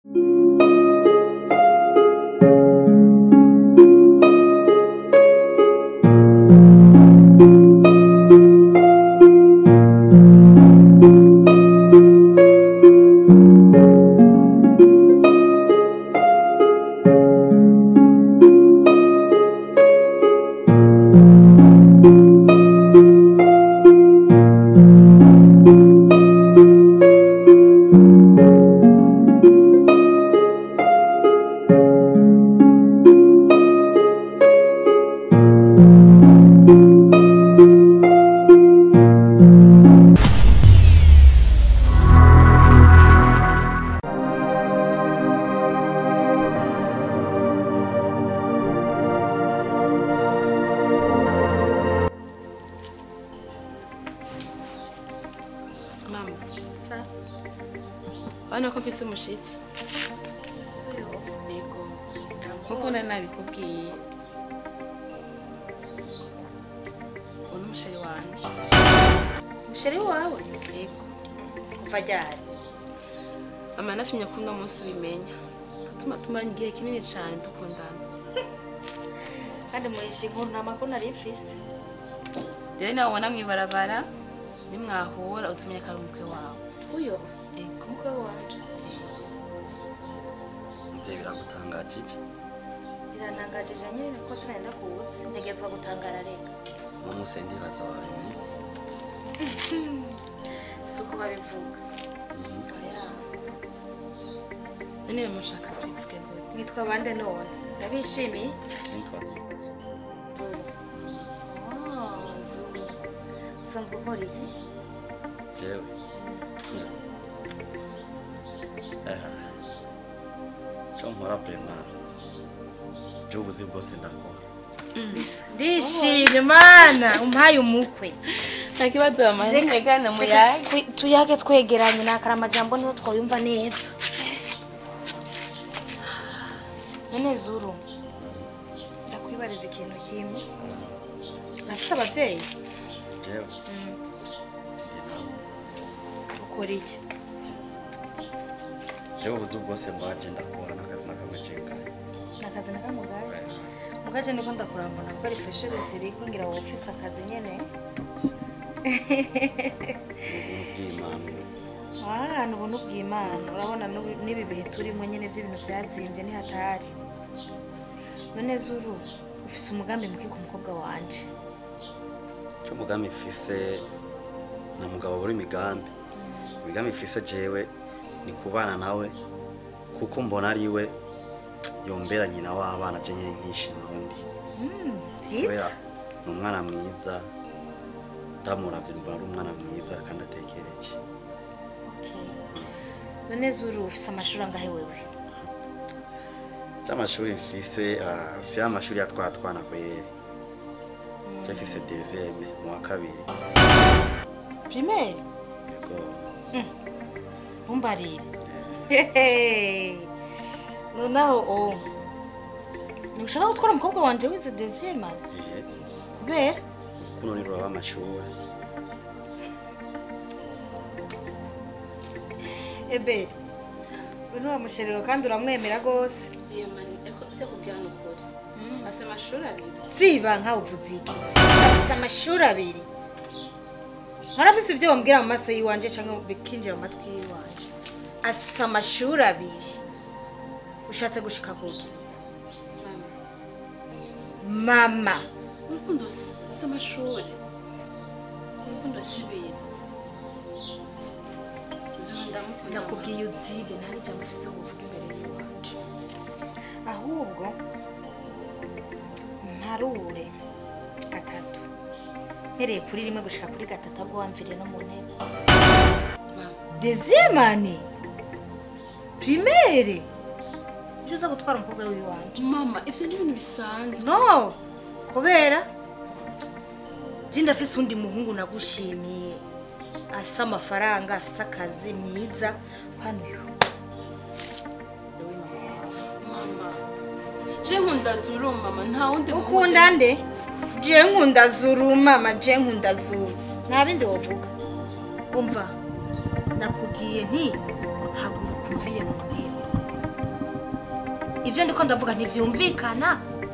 mama sa urabona ko mfise umushitsi yego nkuko nari nabikubwiye uwo ni umusheri wanje musheri wawe yego kuva ryari mama nashimye ko uno munsi ubimenya tuma tumaranye igihe kinini cyane dukundana kandi muhisha inkuru nta makuru nari mfise rero nawe ubona mwibarabara nimwahura utumenya ko ari umukwe wawe uyo yego umukwe wanje muvyeyi biragutangaje iki birantangajeje nyine ko sinari ndakuzi ntegetswa gutangara reka uno munsi ndibaza wawe si uko babivuga Oya. none mushaka tubivuge gute mwitwa bande none ndabishimiye nitwa zuru Ah, zuru usanzwe ukora iki jewe Aha. co nkora prema j'ubuzi bwose ndakora ndishimye mana umpaye umukwe nta kibazo mama ntegane muyage Twi- tuyage twegeranye nakara amajambo niho twayumva neza none zuru ndakwibariza ikintu kimwe nafise abavyeyi jewe ndi nawe ukora iki jewe ubuzi bwose mbanje ndakora n'akazi n'akamwe jengaye nakazi nakamugaye mugaje niko ndakurambona ko refreshere ziriko ngira wowe ufise akazi nyene ubuntu bw'imana Ah, ni ubuntu bw'imana urabona n'ubu- n'ibi bihe turimo nyine by'ibintu byazimbye ni hatari none zuru ufise umugambi muke ku mukobwa wanje co umugambi mfise na mugabo buri imigambi imigambi mfise jewe ni kubana nawe kuko mbona ari we yombera nyina w'abana je nyine nkishima undi Mm, kubera vyiza ni umwana mwiza ndamuravye mbona ari umwana mwiza kandi atekereje Okay. none zuru ufise amashuri angahe wewe c'amashuri mfise ah, si amashuri yatwara twana kwere je mfise deuxième mu wa kabiri primaire yego ntumbarire nonaho o ntushaka gutwara umukobwa wanje wize deuxième eh, kubera kuno ni ruraba amashuri ebe we ntiwamusherera kandi uramwemera rwose iyo mani eko byo kubwira ni ukuri afite amashuri abiri ziba nkawe uvuze iki afise amashuri abiri ntarafise ibyo wambwira mu maso y'iwanje cyangwa bikinjira mu matwi y'iwanje afise amashuri abiri ushatse gushika kuki mama urukundo si si amashuri urukundo si ibintu zuru ndamukunda ndakubwiye uzibe nta n'ijambo ufise ngo uvuge imbere y'iwanje ahubwo mparure gatatu mpereye kuri rimwe gushika kuri gatatu ahubwo wamviriye no mu ntebe mama dezemane primaire uje uza gutwara umukobwa w'iwanje mama ibyo ni ibintu bisanzwe no kubera je ndafise undi muhungu nagushimiye afise amafaranga afise akazi mwiza hano uyu mama je nkunda zuru mama nta wundi muhungu ukunda nde je nkunda zuru mama je nkunda zuru nta bindi wovuga umva nakubwiye nti haguruka umvire mu ntebe ibyo ndiko ndavuga ntibyumvikana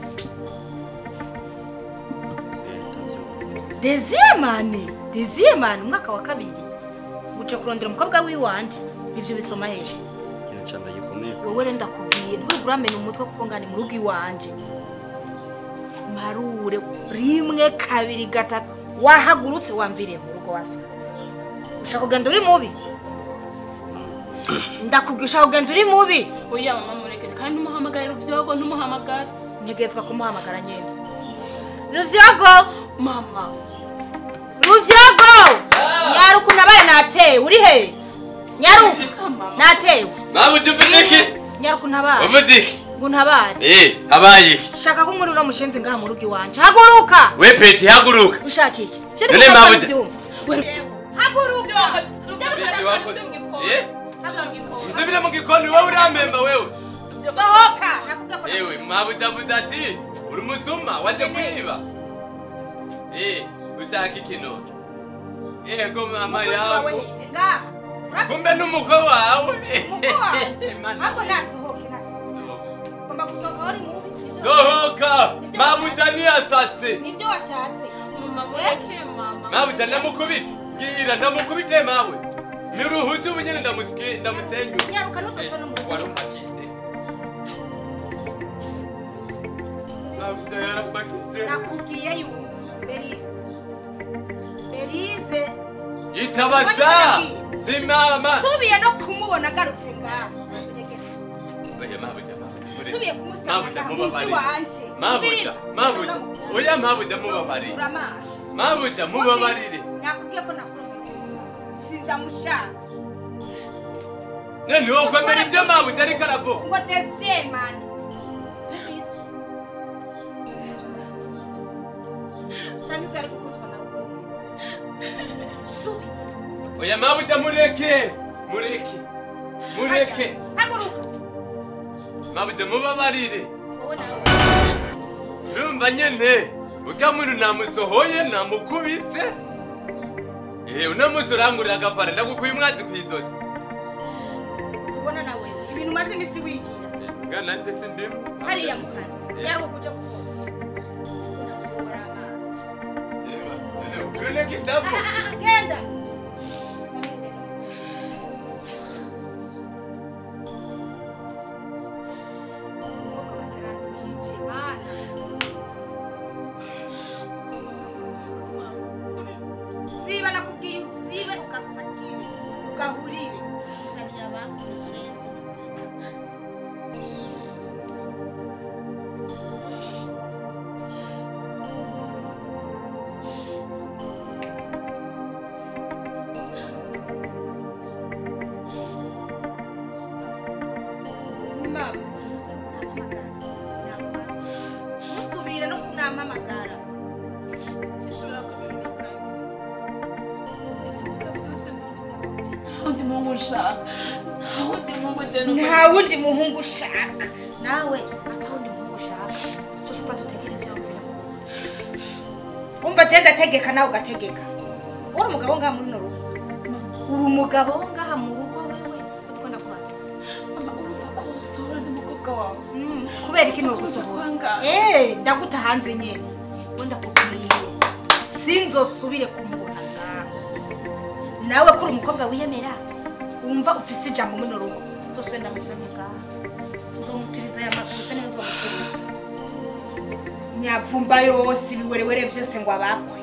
Eh, ndavyumva. deziyemani deziyemani umwaka wa kabiri uca kurondera umukobwa w'iwanje ibyo bisoma hejuru ikintu ca mbere gikomeye ku wowe isi. rero ndakubwiye ntwigure uramena umutwe kuko ngani mu rugo iwanje marure rimwe kabiri gatatu wahagurutse wamviriye mu rugo wasohotse ushaka kugenda uri mubi ndakubwiye ushaka kugenda uri mubi oya mama mureke kandi ntumuhamagare ruvyogo ntumuhamagare ntegetswa kumuhamagara nyine ruvyogo mama ruvyogo nyaruku nabare natewe uri he nyaruku Mama. natewe Mama ujufite iki? nyaruku ntabare Uvuze iki? ngo ntabare Eh, habaye iki? shaka ko muri uno mushenzi ngaha mu rugo iwanje haguruka We peti haguruka. ushaka iki Vyo None ndiko mabuja. ndabyumva. haguruka Peti wakoze. Eh? Nsubira mu gikoni wowe urampemba wewe. sohoka nakubwiye ko Ewe mabuja buza ati uri umusuma waje kwiba. Eh, ushaka iki none? Ego mama wawe yawe. hehe, ngaha Urafite Kumbe n'umukwe wawe. umukwe wanje Mana. ahubwo nasohoke nasohoke ugomba gusohoka uri mubi Nibyo- Sohoka! Mabuja ni asase. nibyo washatse mama mureke mama Mabuja ndamukubita. Gira ndamukubite mawe. Miruhuju bunyene ndamusikie ndamusenyu. nyaruka ntuzose no mu rugo Warumpakite. Mabuja yarapakite. nakubwiye yuko berize berize Itabaza! Simama! subiye no kumubona agarutse ngaha Oya mabuja mabuja. subiye kumusanga Mabuja ngaha munsi mubabari. wanje Mabuja mabuja. Oya mabuja mubabari. ura amaso Mabuja mubabarire. nakubwiye ko nakurumva sindamushaka None wowe kwemera ibyo mabuja ariko aravuga. ngo dezemani cyangwa ibyo ari gukutwa nawe subi Oya mabuja mureke. Mureke. Mureke. haguruka Mabuja mubabarire. wowe nawe Urumva nyene ujya muntu namusohoye namukubitse Eh, uno munsi urangurira agafara ndagukuye umwanzi kw'izosi ubona nawe ibintu umaze iminsi wigira ngana nje sindimu hariya mu kazi yari ukuja gukora unafungura amaso uruneka icyapa Ah, ah, ah, genda umwuka wanjye aranduhije mana ziba nakubwiye uzibe ugasakire ugahurire uzaniye abantu bashinze izina mama umusore kunampamagara nakwanga ntusubire no kunampamagara sinshobora kubibona kurangira byose nta wundi muhungu nshaka nta wundi muhungu ugenda nta wundi muhungu ushaka nawe ata wundi muhungu ushaka cyo ufata utegereze yumvira umva je ndategeka nawe ugategeka uri umugabo ngaha muri runo rugo uri umugabo wo ngaha mu rugo wewe uko nakwatse mama urumva ko usohora ndi mukobwa wawe Mm, kubera iki ntugusohora Kwanga. Eh, ndaguta hanze nyene we ndakubwiye sinzosubire kumubona ngaha nawe kuri umukobwa wiyemera wumva ufise ijambo muno rugo nzosubire ndamusanga ngaha nzomuturiza aya maguru se niyo nzomuturiza nyavumba yose ibiwerewere vyose ngo abakwe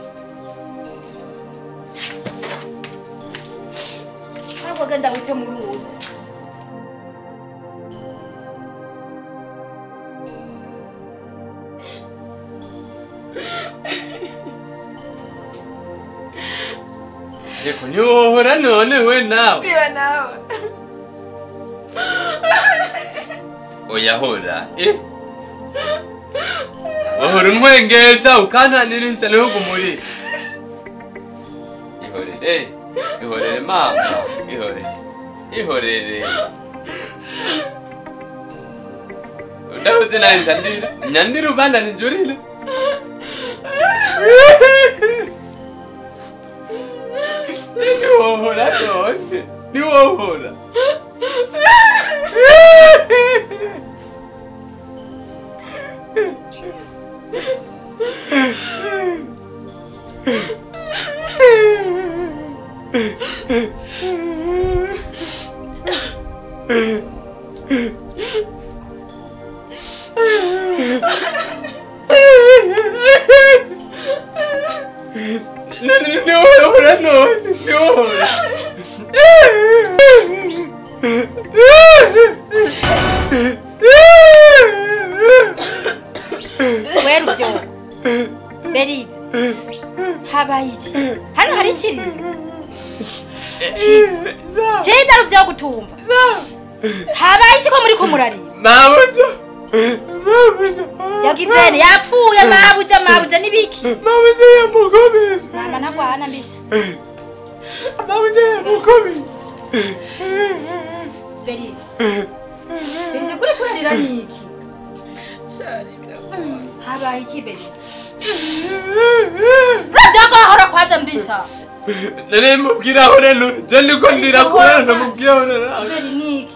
ntabwo genda wite mu ruzi reko ntiwohora none we nawe siba nawe oya hora eh wahora untwengesha ukananirisha ntihugumurire ihorere ihorere mama ihorere ihorere udahuze nawe njandira nyandira ubanda nijurire niwohora none niwohora Niwohora none, niwohora. wera uvyo berize habaye iki hano hari ikiri ciza ruvyo gutumva habaye iki ko muri ko murarira Mabuja. Mabuja. yagizene yapfuye mabuja mabuja nibiki Mabuja yamukobeza. mama ntagwana mbisi Mabuja yamukobeza. berize berize kuri kurarira niki habaye iki berize ravyagahora kwaza mbisa Nene mubwira aho rero. Je ndiko ndira kubera namubwira aho rero. beri niki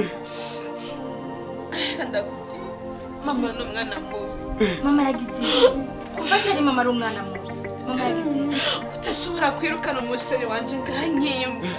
ndakubwira mama ni umwana mubi mama yagize iki kuva kera mama ari umwana mubi mama yagize iki kudashobora kwirukana umusheri wanje ngankimba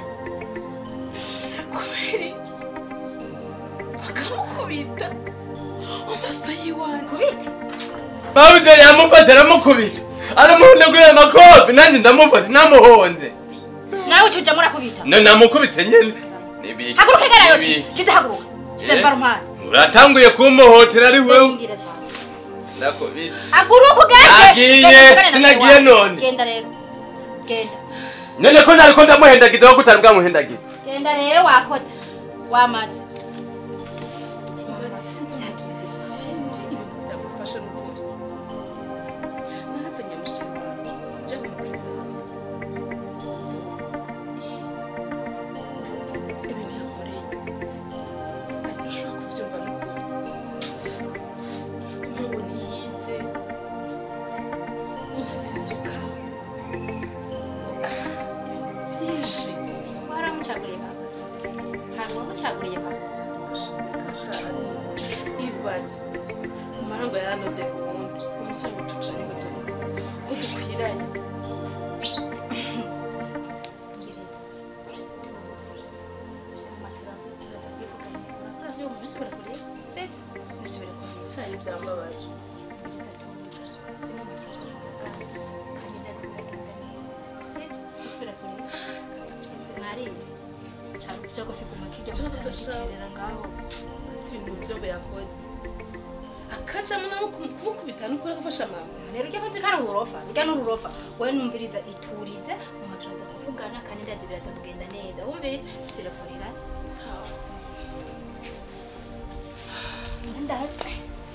kubera iki bakamukubita mu maso y'iwanje kubika Mabuja yamufashe aramukubita. Aramuhundagurira amakofi nanjye ndamufashe namuhonze. nawe ucuja murakubita Na namukubise nyene. Nibiki. haguruka igarayo nibiki. kize haguruka kize Eh? mva rumpande Uratanguye kumuhotera ari wewe. Mbwira cyane. Ndakubise. haguruka ugende Nagiye, Genda uvugane na sinagiye mama wawe. none. genda rero genda None ko nariko ndamuhendagiza aho kutari bwamuhendagiza. genda rero wakotse wamaze sinzi ibintu byagufasha n'ukuri narazanye umusheri wanje nje kumupuriza ibintu yankoreye ariko ushobora kubyumva n'ukuri nk'ubu ntiyize unasisuka byinshi waramucaguriye baba ntabwo wamucaguriye baba ibaze amarango yaranode ubundi umusore ngo tucane ngo tuvuge ko dukwiranye cyane byambabaje ibintu byo yakoze akajamo nawe kumukubita nukora gufasha mama rero ujya kuzi kari ururofa rujya n'ururofa wowe numviriza iturize mama turaza kuvugana kandi ndazi biraza kugenda neza wumvise usira kurira sawa ndazi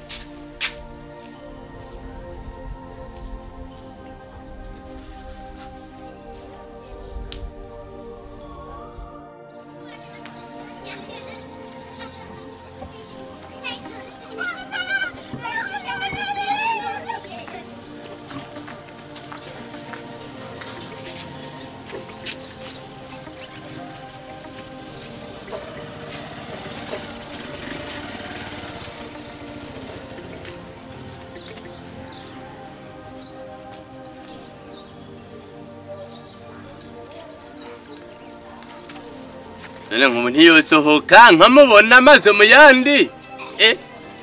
none nk'ubu ntiyosohoka nkamubona amaso mu yandi eh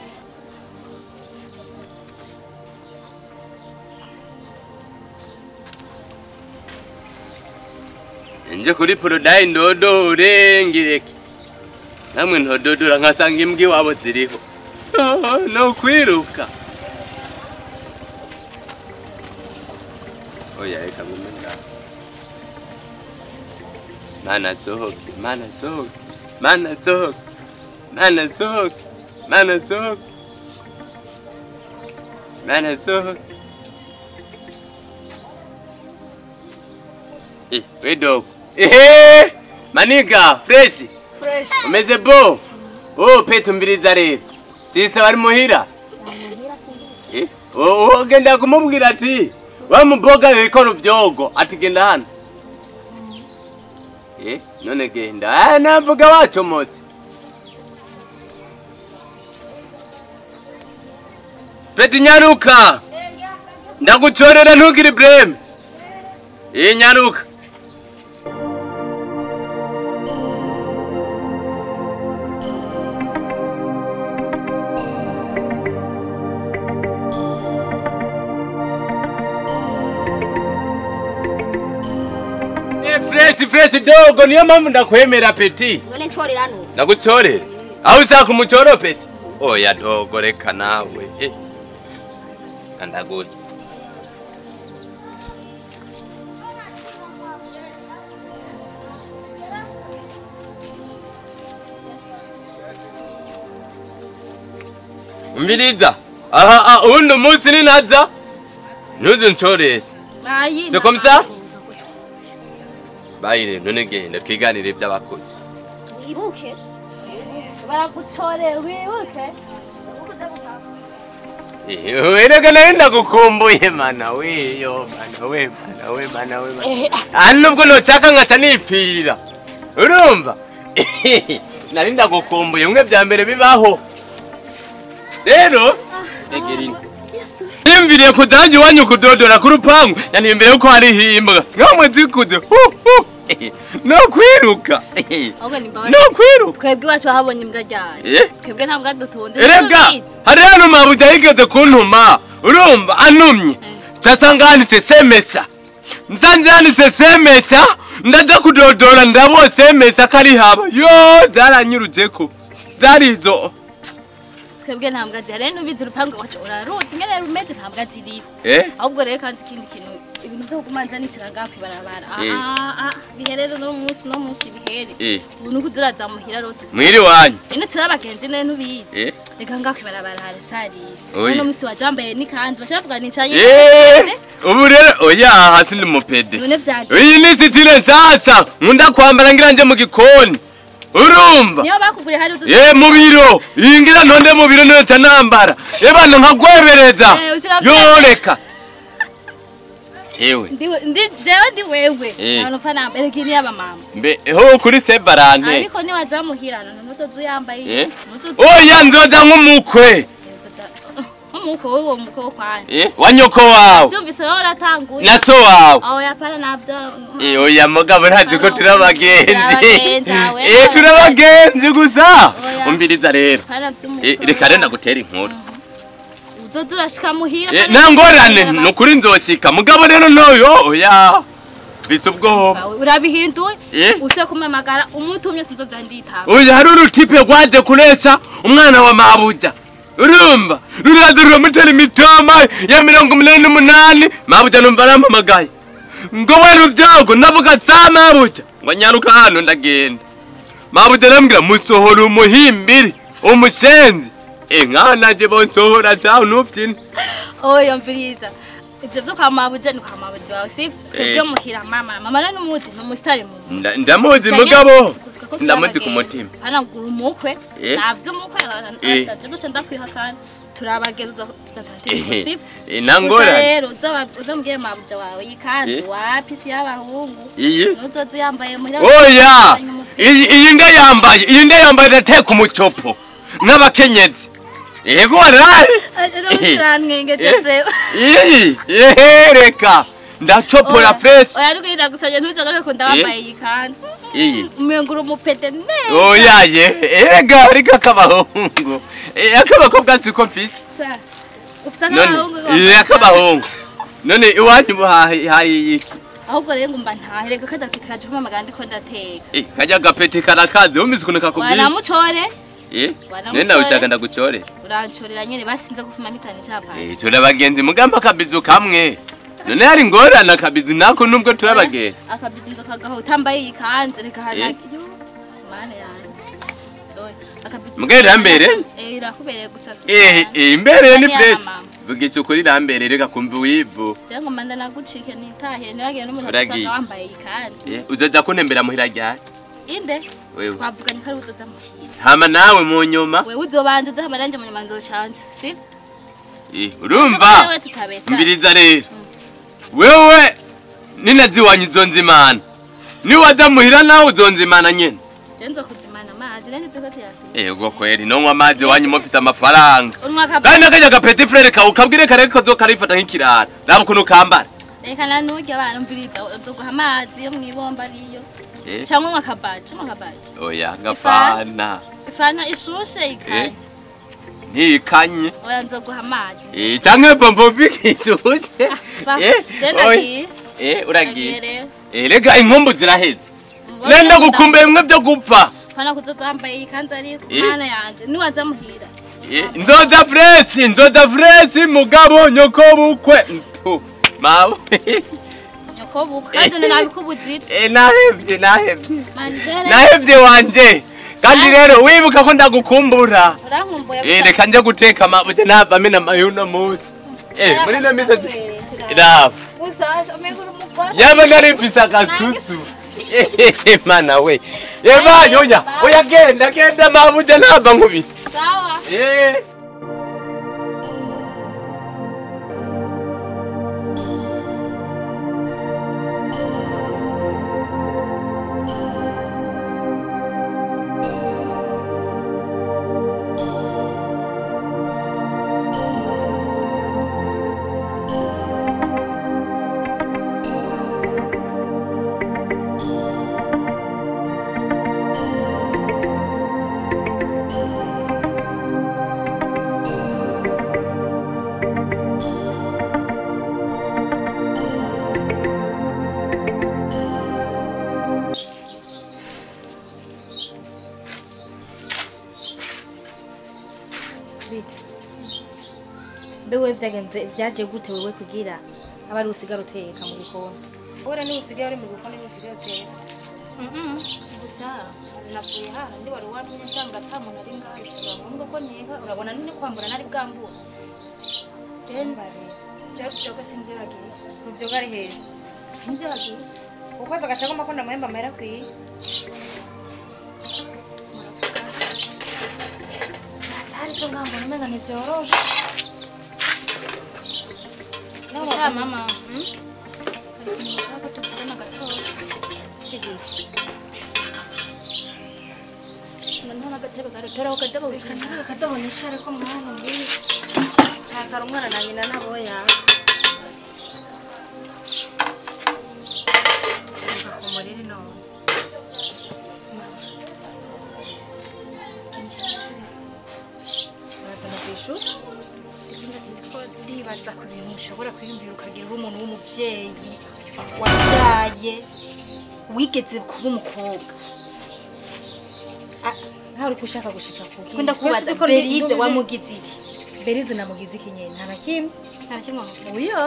nje kuri porodayi ndodore ngireke namwe ntododora nkasanga imbwa iwabo ziriho Oh, no kwiruka oya reka ngume ngaho mana sohoke mana sohoke mana sohoke mana sohoke mana sohoke mana sohoke Eh, we dogo ehe maniga fresh umeze bo oh petu mbiriza rero sister bari muhira Eh, oh, oh, genda kumubwira ati wa muboga bikora ubyogo ati genda hano Eh, none genda ah navuga wacomotse peti nyaruka ndagucorera ntugire blame Eh nyaruka peti fresh dogo niyo mpamvu ndakwemera peti none ncorera nu nagucorere aho ushaka umucoro peti oya dogo reka nawe eh. andaguye umviriza aha aha, uwundi umunsi ninaza ntuze ncoreshe bayi C'est comme ça? bayire none genda twiganire iby'abakozi wibuke baragucorera wibuke wereka nawe ndagukumbuye mana weyo mana we mana we mana we mana aha nubwo ntoshaka nkaca nipfira urumva nari ndagukumbuye bimwe bya mbere bibaho rero egera ino yiyumviriye kuzajya iwanyu kudodora ku rupangu yaniyumviriye ko hariho imbwa nkamwe zikuze hu, hu. no kwiruka ahubwo ni mbabazi no kwiruka twebwe iwacu wahabonye imbwa ryayo Eh? twebwe nta mbwa dutunze erega hari hano mabuja yigeze kuntuma urumva antumye casanga handitse semesa nsanze handitse semesa ndaja kudodora ndabo semesa kari haba yo zaranyiruzeko zarizo twebwe nta mbwa zihari rero nubizi urupangu iwacu uraruzi ingene rumeze nta mbwa ziriho eh ahubwo rero kandi ikindi kintu ibintu byo kumanza nicara ngaho kwibarabara Eh. biherere no munsi no munsi bihere eh ubu nuko turazamuhira rero mwiri wanyu ino turi abagenzi none ntubizi eh reka ngaho kwibarabara harasarisha Oya. uno munsi waje wambaye n'ikanzu bashaka nicanye eh ubu rero oya hasi ni mupede none vyagiye iyi ni sitire nshasha nkunda kwambara ngira nje mu gikoni urumva niyo bakuguriye hari utu ye mu biro iyi ngira ntonde mu biro niyo nambara ye bana nkagwebereza Eh, ushira yoreka yewe Ndi- ndi jewe ndi wewe Eh. abantu fa namba erega iri yaba mama mbe ho kuri sevarante ariko ni wazamuhirana ntuzoza uyambaye Eh? ntuzoza oya nzoza nk'umukwe nk'umuko w'uwo muko wo kwanje Eh, wa nyoko wawe byumvise wowe uratanguye na so wawe aho yapana navyo Eh, oya mugabo ntazi ko turi abagenzi Turabagenzi, awe, Eh, turi abagenzi gusa Oya. umviriza rero pana vy'umuko Eh, reka rero ndagutera inkuru uzoza urashika muhira Eh, kandi nta ngorane uraba- ni ukuri nzoshika mugabo rero noyo oya bisa ubwoba Bawe, urabihinduye Eh? use kumamagara umutumye sinzoza nditaba oya hari urutipe rwaje kuresha umwana wa mabuja urumva ruraza ruramutera imitoma ya mirongo umunani n'umunani mabuja numva arampamagaye ngo we rubyogo navuga sa mabuja ngo nyaruka hano ndagenda mabuja arambwira musohora umuhimbiri umushenzi e nkaho naje bonsohora caho ntuvyine oyo mviriza ivyo vyo kwa mabuja ni kwa mabuja wawe sivyo twebwe muhira mama mama rero numuzi numusitari mu Nda- ndamuzi mugabo sindamuzi ku mutima hanagura umukwe Eh? navyo umukwe Eh. ashaje guca ndakwihakana turabageza Eh, sivyo eh, nta gusa ngorane rero uzoba- uzomubwire mabuja wawe yikanzu Eh? wapi si y'abahungu iyi nuzoza uyambaye muhira oya uzanye umupira. iyi iyi nda yambaye iyi nda yambaye irateka umucopo nk'abakenyezi yego warari Uramusirantwenge Eh? Jeffrey. iyi yehereka ndacopora Oya, fresh oya ariko iragusanye ntuzagaruke ko ndabambaye iyi kanzu iyi umengura umupete neza oya ye erega ariko akabahungu Eh, akabakobwa siko mfise Sa, ufise none akabahungu iyi akabahungu none iwanyu buhaye iki ahubwo rero ngumva ntahereka kadafite kaje kumamagara ndiko ndateka Eh, kajya agapeti karakaze wumvise ukuntu kakubwiye wanamucore Eh, wanamucore. nenda ushaka ndagucore urancorera nyene basinze gufuma mitani capani Eh, turi abagenzi mugamba akabizu kamwe none hari ingorane akabizu nako nubwo turi abagenzi akabizi nzo kagaho utambaye iyi kanzu reka Eh. hanagi yo mana yanje Oya, akabizi Mbwa irambereye? eh irakubereye gusa si Eh, cyane. eh, imbereye ni Ni fresh iyamama. vugisha ukuri irambereye reka kumva uwivu jewe ngomba ndanagucike nitahire ntibagiye n'umuntu Uragiye. asanga wambaye iyi kanzu Eh, uzoza kunembera muhira ryari inde wewe twavuganye ko ari uzoza muhira hama nawe mu nyuma wewe uzobanza uzaha amaranje mu nyuma nzocanze sivyo Eh, urumva wewe tutabesha mbiriza rero wewe ninaziwanyu uzonzimana niwaza muhira nawe uzonzimana nyene je nzokuzimana amazi nari nzi ko tuyafite ego kweri nonywa amazi wanyu mufise amafaranga unwa kandi akabizi nakajya gapeti frere kawe ukabwire kare ko zokarifata nk'ikirara raba ukuntu kambara reka nanurya abana mviriza uzoguha amazi yo mw'ibomba ariyo Eh, cyangwa unywa akabaji unywa akabaji oya ngafana ifana ishushe ikanye ntikanye oya nzoguha amazi Eh, canke bombo bikishushe va Eh, je oya. ndagiye Eh, ndagiye uragiye rero Eh, rega inkumbu ziraheze nenda gukumbuye bimwe byo gupfa Pana kuzoza wambaye iyi kanzu ariko Eh. mana yanje niwaza muhira. Eh, nzoza freshi nzoza freshi mugabo nyoko bukwe Mpu, mawe Nyoko buka kandi une nabikubujije. Eh, nahevye nahevye Manjere. nahevye wanje kandi rero wibuka ko ndagukumbura Urankumbuye Eh, reka nje guteka mabuye nava mena mayuno munsi Eh, muri no misa raba Usasha meguru mukora. yaba nari mfise agasusu Eh, mana we yeba yoya oya genda genda mabuye nava nkubita Sawa. Eh. bite mbe wewe vyagenze vyaje gute wewe kugira aba ari usigara uteka mu gikoni ora ni usigara uri mu gikoni ni usigara uteka Mhm. Gusa navuye hano ndi wari wamenye nsanga ata muntu ari ngaho biba ngombwa ko nteka urabona none kwambura nari bwambura. Then cyo cyo sinzi bagiye. muvyo gari hehe Sinzi bagiye. ukwaza agashagoma ko ndamuhemba amahera kwiye atari zo ngambo umenga ntivyoroshe Gusa mama. Hmm? Nshaka tuvugana gatoya. None agatebe garateraho akadobo wicara. akadobo nishare ko mwana mwiye takara umwana na nyina nabo yawe umuriri none bazana ku ishuri ndibaza ku bintu ushobora kwiyumvira ukagira uri umuntu w'umubyeyi wabyaye wigeze kuba umukobwa nkaho uri kushaka gushika kuki kunda kubaza berize wamugize iki berize namugize iki nyene nta na kimwe nta na kimwe wamugize uyo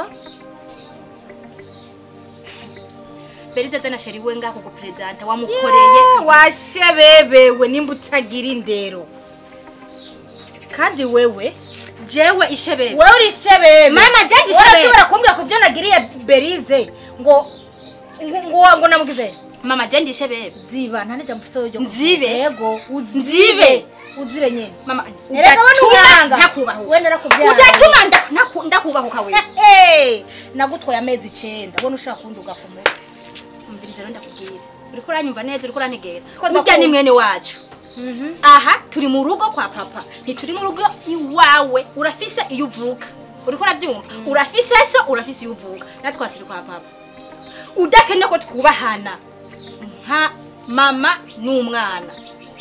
berize azana sheri we ngako guperezanta wamukoreye washebebewe nimba utagira indero kandi wewe jewe ishebebe wewe uri shebebe Mama, je ndi shebebe. urashobora kumbwira ku byo nagiriye berize ngo ngo ngo- ngo namugize mama je ndi ishebebe ziba nta n'ijambo ufise ryo Nzibe? yego Nzibe? uzibe uzibe nyene mama erega we n'umwanga ntakubahuka we narakubyaye udatuma nda- naku- ndakubahuka we Hey, nagutwaye amezi icenda ubona ushaka kunduga ku mutwe umviriza rero ndakubwira uriko uranyumva neza uriko urantegera Ko burya ndakumva. ni mwene wacu aha turi mu rugo kwa papa ntituri mu rugo iwawe urafise iyo uvuka uriko urabyumva urafise so urafise iyo uvuka natwe turi kwa papa udakeneye ko twubahana nka mama n'umwana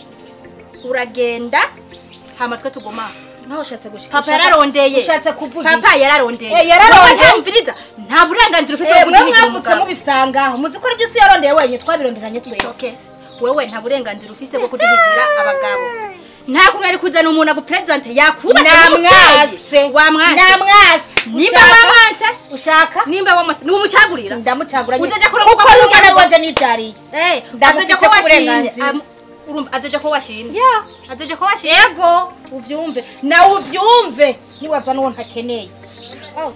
uragenda hama twe tuguma nkaho ushatse gushika papa yararondeye ushatse kuvuga papa yararondeye Eh, yararondeye. Wowe ntamviriza nta burenganzira ufise Eh, bwo mwe kuduhigira mwavutse umugabo mubisangaho muzi ko aribyo isi yarondeye wenyine twabironderanye twese okay wewe nta burenganzira ufise bwo kuduhigira abagabo nta kuntu yari kuzana umuntu aguperezante yakubashe namwase wamwase namwase nimba Ushaka? wamwase ushaka nimba wamwase niwe umucagurira ndamucaguranye Uzaja kurunguka kuko muri n'umwana urwo wanje nivyariye Eh, Ndamufise azoja ko ku washimye burenganzira. Am- urumva azoja ko washimye ya azoja ko washimye yego uvyumve nawe uvyumve niwaza n'uwo ntakeneye Oh,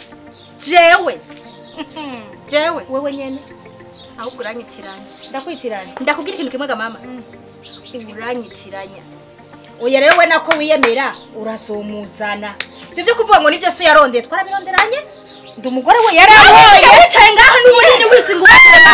jewe jewe wewe nyene ahubwo uranyitiranya ndakwitiranya ndakubwira ikintu kimwe ga mama uranyitiranya oya rero we nako wiyemera urazomuzana ivyo vyo kuvuga ngo nivyo so yarondeye twarabironderanye ndi umugore we yarankoye wicaye ngaho n'ubunini wisinga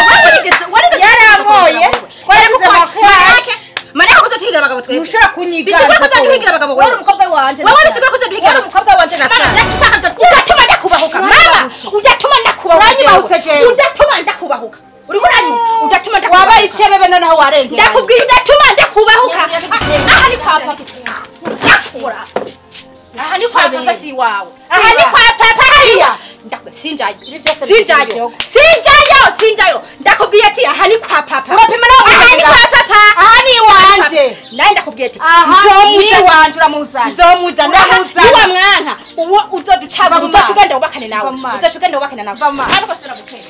yarankoye twaragize amakwashe mariya kuza tuhigira abagabo twebwe ntushobora kunyiganza bisigura ko uzaduhigira abagabo wowe wewe umukobwa wanje wowe bisigura ko uzaduhigira wowe umukobwa wanje Mama, natanga ndashaka udatuma ndakubahuka mama udatuma ndakubahuka Uranyibahutse jewe. udatuma ndakubahuka uriko uranyuma udatuma ndakubahuka wabaye ishebebe noneho warengera ndakubwiye udatuma ndakubahuka aha ni kwa papa ndakura aha ni kwa papa si iwawe aha ni kwa papa hariya ndakubwiye sinjayo Ibi byose sinjayo bigize sinjayo sinjayo ndakubwiye ati aha ni kwa papa urapima nawe aha ni kwa papa aha ni iwanje nawe ndakubwiye ati aha ni nzomuzana iwanje uramuzana nzomuzana Uramuzana. niwa mwana uwo uzoducagura Va mu uzoca maso. ugenda wubakane nawe Va mu maso. uzoca ugenda wubakane nawe Va mu maso. ntabwo sura gutera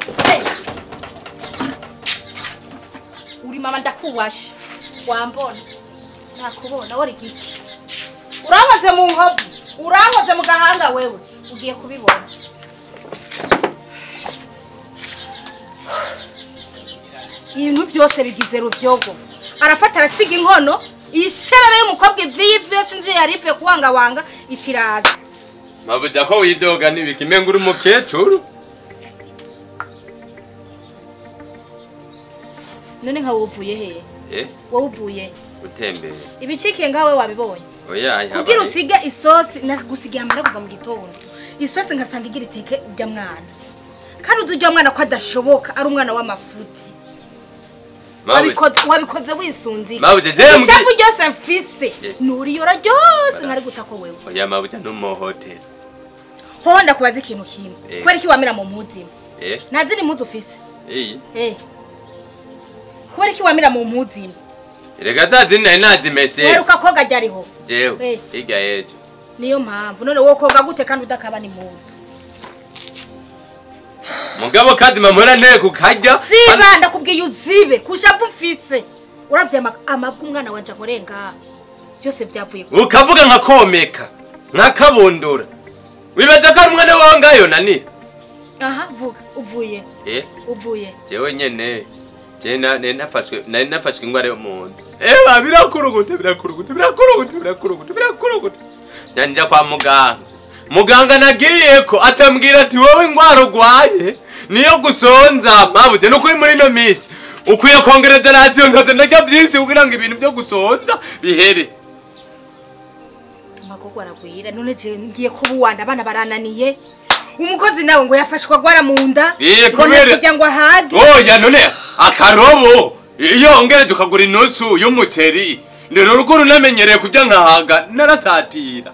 uri mama ndakuwashe wambona nakubona wari giki urankoze mu nkovu urankoze mu gahanga wewe ugiye kubibona ibintu byose bigize ruvyogo arafata arasiga inkono isherere y'umukobwa iviye iviye sinzi yari ipfuye kuwangawanga ikiraza mabuja ko widoga n'ibiki menga uri umukecuru none nka wuvuye hehe eh wowe uvuye utembere ibicikiye ngawe wabibonye oya ihaba kugira usige isosi nagusigiye amara kuva mu gitondo isosi ngasanga igira iteke ujya mwana kandi uzi ujya mwana ko adashoboka ari umwana w'amafuti wabikoze wabikoze wisunze Mabuja, jewe mbwi- ishavu ryose mfise Eh. nuriyora ryose nkari guta ko wewe oya mabuja n'umuhoteli hoho ndakubaza ikintu kimwe Eh. kubera iki wamira mu muzima eh nta zindi mpuzu ufise iyi eh kubera iki wamira mu muzima reka za zindi nari nazimeshe weruka koga ryariho jewe Eh. hirya y'ejo niyo mpamvu none wowe koga gute kandi udakaba ni muzu mugabo kazima muhora nteye kukarya ziba ndakubwiye uzibe kushavu mfise uravye ama- amabwa umwana wanje akorenga byose byavuye ku ukavuga nka komeka nka kabundura wibaza ko ari umwana wawe ngayo nani aha vuga uvuye eh uvuye jewe nyene je na- nari nafashwe nari nafashwe ingwara yo mu nda eba birakuruguta birakuruguta birakuruguta birakuruguta birakuruguta njanja kwa muganga muganga nagiyeko atambwira ati wowe ingwara urwaye niyo gusonza mabuze nukuri muri ino minsi ukwiye kongereza rasiyo nkaza ndarya vyinshi kugira ngo ibintu vyo gusonza bihere amagogo aragwira none je ngiye kuba uwanda abana barananiye umukozi nawe ngo yafashwe agwara mu nda Eh, ngo kubera- nakirya ngo ahage oya none akarobo iyo wongereje ukagura inusu y'umuceri rero urugo runamenyereye kurya nkahaga narasatira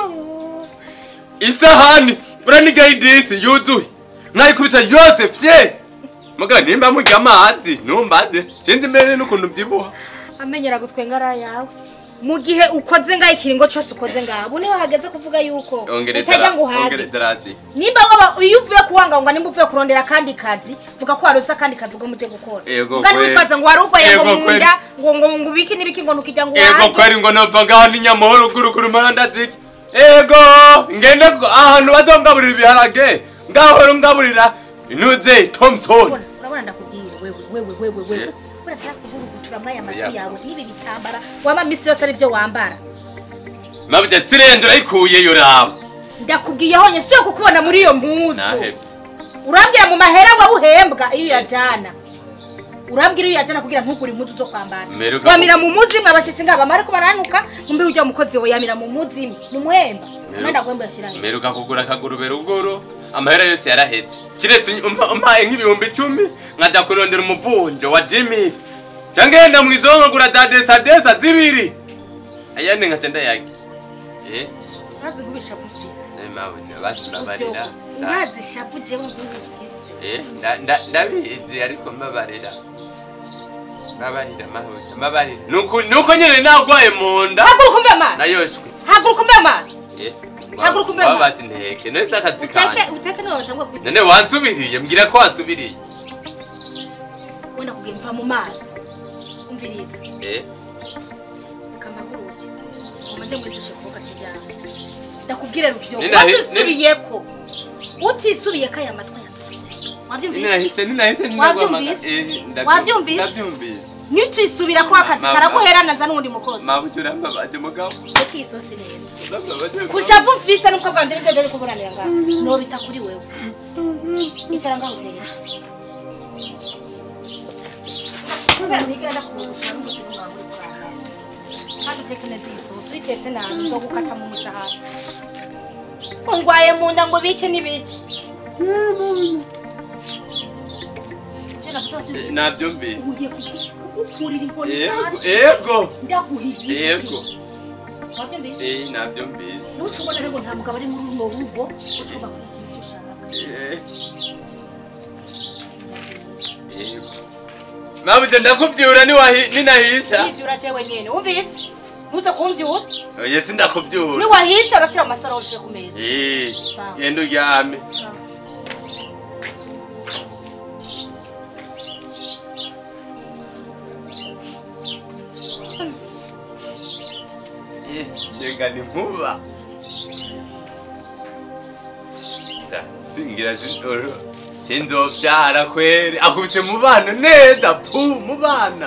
isahani uraniga idisi yuzuye nkayikubita yose fye muga nimba murya amazi ntumbaze sinzi mbere n'ukuntu byibuha amenyera gutwenga ari yawe mu gihe ukoze ngaho ikiringo cyose ukoze ngaho ubu niho hageze kuvuga yuko utajya ngo uhage ongereza rasi nimba waba iyo uvuye kuwangawanga nimba uvuye kurondera akandi kazi vuga ko warose akandi kazi ubwo muje gukora Ego Ugana kweli. witwaza ngo wari urwaye ngo Ego mu kweli. nda ngo ngo ngo ubiki n'ibiki ngo ntukijya ngo ego uhage kweri ngo nova ngaho n'inyamahoro guruguru mara ndazirya ego ngende ku- ahantu bazongaburira ibiharage ngahora ngaburira inuze thompson Urabona- urabona ndakubwira wewe wewe wewe wewe Eh. urashaka kuvurugutura muri aya matwi Yeah. yawe n'ibi bitambara wama misi yose ari byo wambara mabye stirende urayikuyeyo raba ndakubwiye honye siyo kukubona muri iyo mpuzu nahevye urambwira mu mahera wawe uhembwa iyo uyajana urambwira iyo uyajana kugira ntugure impuzu zo kwambara Mperuka wamira mu muzi imwe abashyitsi ngaba mariko baranuka umbe ujya mukozi we yamira mu muzi imwe ni umuhemba umwenda guhemba yashyiraho mperuka kugura akagurube ruguru amahera yose yarahetse kiretse umpa- umpaye nk'ibihumbi icumi nkajya kurondera umuvunjo wa jimmy cyangwa yenda mu izo nkagura za desadesa zibiri ayandi nkaca ndayagi eh urazi gubisha vuvise eh, mabuja basi mbabarira Sa- urazi shavu jewe ngubuvise Eh, nda- nda- ndabizi ariko mbabarira mbabarira mabuja mbabarira nuko nuko nyene nagwaye mu nda haguruka umbe amazi nayoshwe haguruka umbe amazi eh Haguruka umbe waba amazi. basi nteke nese akazi uteke kanje uteke niwe batangwa kugira none wansubiriye mbwira ko wansubiriye wenda kugira mva mu maso umviriza eh kamaguruke umanje mwigishe kuvuga kijyana ndakubwire ruvyo Ninahi- watisubiyeko utisubiyeko aya matwi yanjye wavyumvise ninahise ninahise Wavyumvise? Wavyumvise? ndabyumvise nitwisubira ko akazi Mama. karaguherana nza n'uwundi mukozi mabuja urambabaje mugabo reka iyi sosi neza urambabaje mugabo. kushavu mfise nuko bwanje nivyo ndari kuburanira ngaho nobita kuri wewe icara ngaho uteye kubera ntigira ndakurusha n'umuzimu wawe uri kurangara kandi uteke neza iyi sosi uyitetse nabi nzogukata mu mushahara ungwaye mu nda ngo bike n'ibiki Eh, nabyumvise ugiye kugukurira inkoni ego hasi ego ndaguhiye ego wabyumvise eh nabyumvise nutubona rero nta mugabo ari muri runo rugo ushobora kugira icyo ushaka mabuze ndakubyura niwahi- ninahisha nivyura jewe nyene wumvise ntuze kumvyura oye sindakubyura niwahisha urashira mu masaro ushire ku meza Eh, Sawa. genda uryame Eh, reka ni nkuba Sa, singira sindoro sinzovyara kweri akubise mu bana neza pu mu bana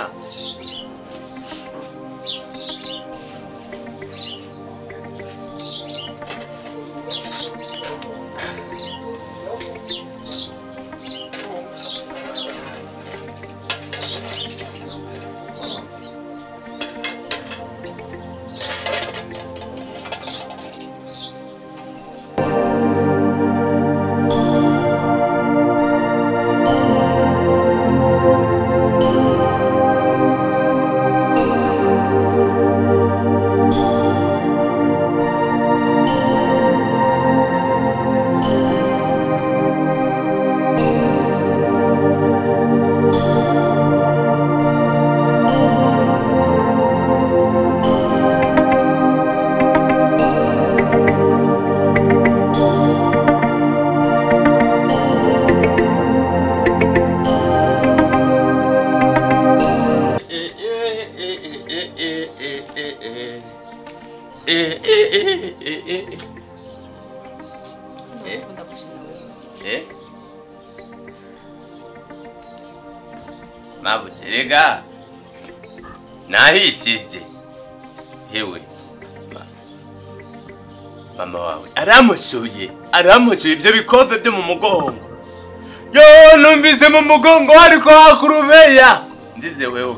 mabuze rega nahishije hewe ma- mama wawe aramushuye aramushuye ibyo bikofe byo mu mugongo yo numvise mu mugongo hariko hakurubeya nzize wewe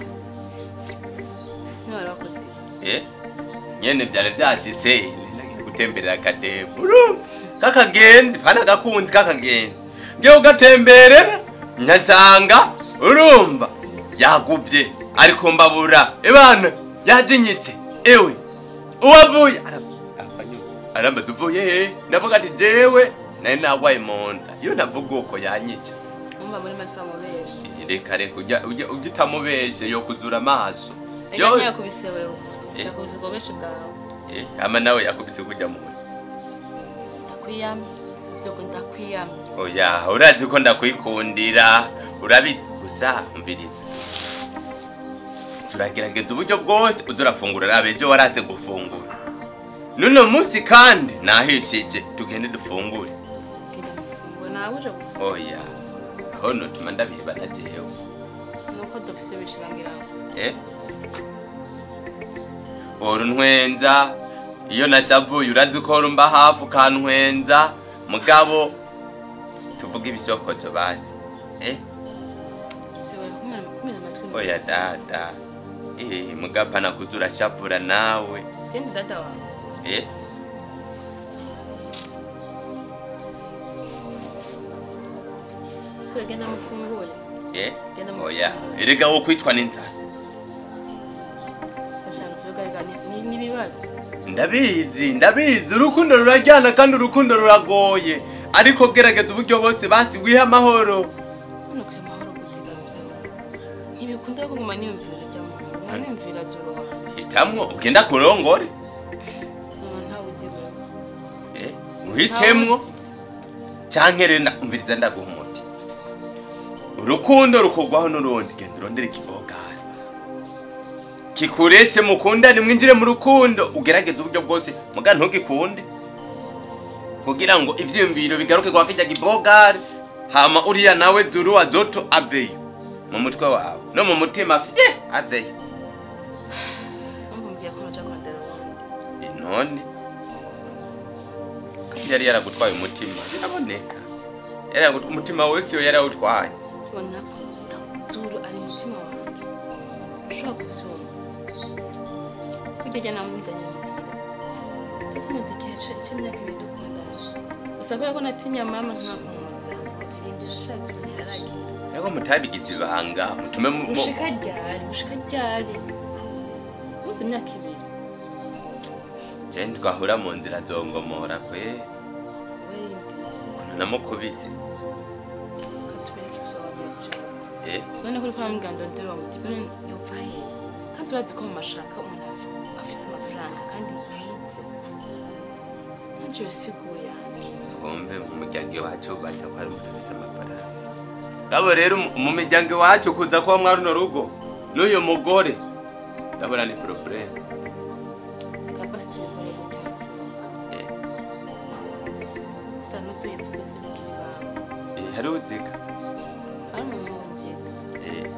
Eh? nyene vyari vyashitse nagiye gutemberera akadebu urumva kakagenzi pana gakunzi kakagenzi ngiye kugatemberera nyansanga urumva yaguvye ariko mbabura ebana yajinyitse ewe uwavuye aramba tuvuye he ndavuga ati jewe nari nagwaye munda iyo navuga uko yanyica umva muri make amubere reka reka ujya ujya ujya utamubeshe yo kuzura amaso ega yose ntiyakubise wewe Eh. yakubise ubwo benshi bwawe Eh, ama nawe yakubise kujya muzi ndakwiyamye ibyo ngo ndakwiyamye oya urazi ko ndakwikundira urabizi gusa umviriza turagerageza uburyo bwose uza urafungura rabe ejo warase gufungura nuno munsi kandi nahishije tugende dufungure genda mufunguro nawe uje gufungura oya aho notuma ndabiba na jewe nuko dufise bishirangira ngo Eh? ora untwenza iyo nashavuye urazi ko rumba hafi ukantwenza mugabo tuvuge ibisokozo basi eh? ziwe kumena kumena amatwi oya dada eh, mugapa nakuza urashavura nawe genda dada wawe eh? so genda mufungure Eh? Genda mu- oya erega wo kwitwa n'inzara bashaka kuvuga ega ni- ni- n'ibibazo ndabizi ndabizi urukundo rurajyana kandi urukundo ruragoye ariko gerageza uburyo bose basi wihe amahoro hano kuri amahoro guteganza ntibikunda ko nguma niyumvira ujya mu nguma niyumvira zuruha hitamwo ugenda kurongore umuntu ntawe uzi wewe Eh, uhitemwo canke rero nda- umviriza ndaguha umuti urukundo rukorwaho n'urundi genda urondere ikibogari kikureshe mukundane mwinjire mu rukundo ugerageze uburyo bwose muga ntugikunde kugira ngo ivyiyumviro bigaruke kwa kirya kibogari hama uriya nawe zuru azoto aveyo mu mutwe wawe no mu mutima fye aveyo mpamvu mbwiye ko naja kondera ubundi Eh, none ko yari yaragutwaye umutima biraboneka yari yaragut- umutima wose we yarawutwaye ubona ko zuru ari umutima wawe ushobora kuvyumva burya jya namunzanye muhira tumaze igihe c- c'imyaka ibiri dukundana gusa kubera ko natinya mama nkakunza atirindira ashatse ubu ntiyaragira yego mutabigize ibanga mutume mu- mu- gushika ryari gushika ryari ubuze imyaka ibiri je twahura mu nzira zongomora kwe werinde ukuntu namukubise katubereke ivyo wagiye gushaka eh none kuri kwa muganga ndero wa mutima yopfa he kandi urazi ko mu mashaka umuntu ava- afise amafaranga kandi yize nanje yosiguye twumve mu muryango iwacu bashya ko hari umuntu afise amafaranga ngabo rero mu- mu miryango iwacu kuza kuba mwa runo rugo n'uyu mugore ndabona ni probleme kapasiti bikore gute Eh. gusa ntuzoyivuge zibikira ibanga Eh, hari uziga hari umuntu wunziga Eh.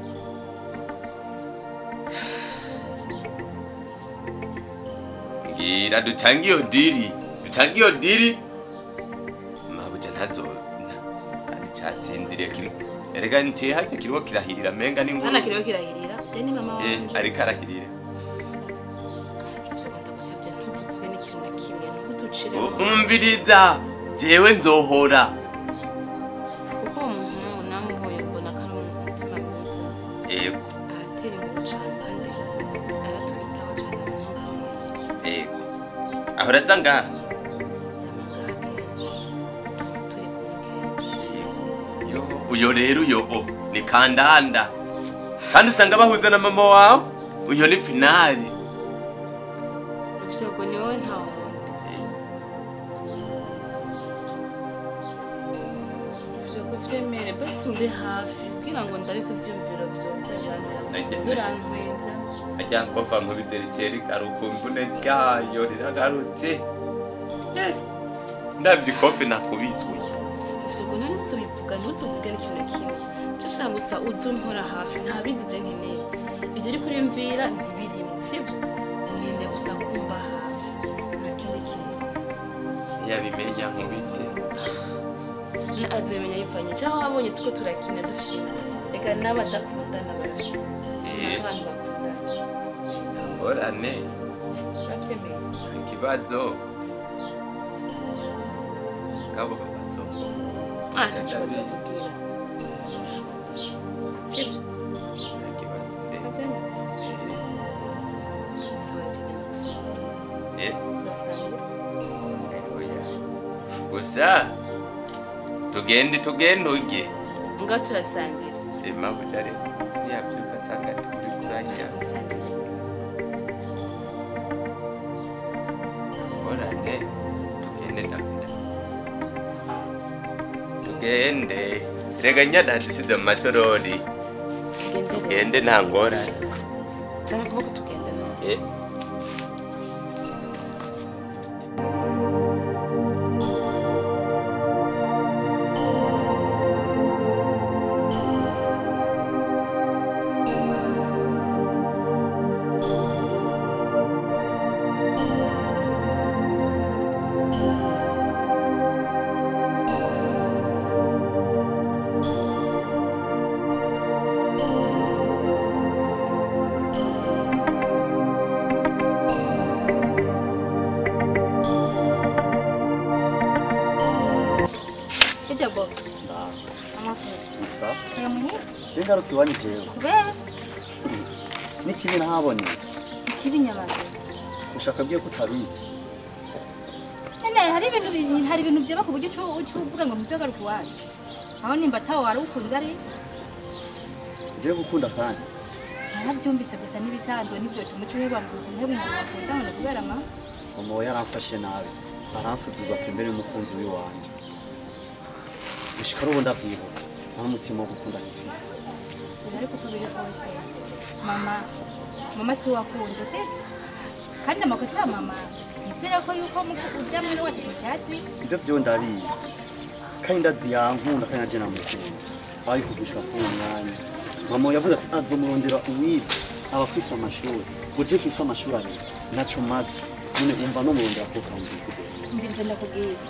ngira dutange iyo diri dutange iyo diri mabuja ntazo na- kandi casinziriye kiri erega ntiye harya kiriko kirahirira menga hana n'inguru kiriho kirahirira je ni mama Eh, wanje ariko arahirira ivyo ndagusabye ntuzuvuge n'ikintu na kimwe ntuducire U- umviriza jewe nzohora kuko uwo muntu namuhoye mbona ko ari umutima mwiza yego aratera imbere cane kandi aratwitaho cane abanyamahanga yego aho uraza ngaha Yo, uyo rero uyo o ni kandanda kandi usanga bahuza na mama wawe uyo ni finali uvyogo ni wowe nta wundi uvyogo vyemere basi uri hafi kugira ngo ndariko ivyiyumviro vyoza Nanjye- birantweza ajya kova mu biserikeri karuka imvune ryayo riragarutse Eh, ndabye ikofi nakubiswe uvyogo nani uzobivuga ntuzovuge n'ikintu na kimwe cashaka gusa uze umpora hafi nta bindi je nkeneye ivyo uriko urimvira ntibirimo sivyo nkeneye gusa kumba hafi nta kindi kintu yabimenya nkubite Na- azomenya yivanye cyangwa wabonye tuko turakina dufina reka n'abadakundana barakina Eh. sinabandi bakundana ngorane uravyemeye ikibazo kabo babazo ah ntaco bazokubwira sivyo ikibazo eh, uravyemeye sawa eh, eh, turasangira oya. gusa tugende tugende ujye nga turasangira emabujare yabyuka asanga ndi kuri kurahira Dusangira. ngorane tugende ndakunda tugende rega nyadandisize mu masorori tugendere tugende nta ngorane zana ukuboko tugende Eh. Ida bo. Amakuru. gusa Aya muhira. je ngaruka iwanyu jewe Kubera n'ikibi nahabonye ikibi nyabaga. ushaka bwiye ko utabizi Nene hari ibintu bi- hari ibintu byaba ku buryo ucu- ucuvuga ngo muzagaruka iwacu. Aho nimba tawo wari ukunze ari jewe gukunda kandi narabyumvise gusa n'ibisanzwe n'ibyo tumuco uheba ngo ntebe umuntu bakundana kubera ama mama we yaramfashe nabi aransuzugura pembere y'umukunzi w'iwanje gushika ari ubu ndavyibuza nta mutima wo gukunda nifise zira ariko uko biri kose mama mama si wakunze sivyo kandi amakosa ya mama nizera ko yuko muko urya muri wacu tucyatsi ivyo vyo ndabizi kandi ndazi yankunda kandi naje namukunda ariko gushika kuri uwo mwanya mama yavuze ati azomurondera uwize aba afise amashuri ngo je mfise amashuri abiri naco maze none umva no murondera ko kambwira mbinze ndakubwira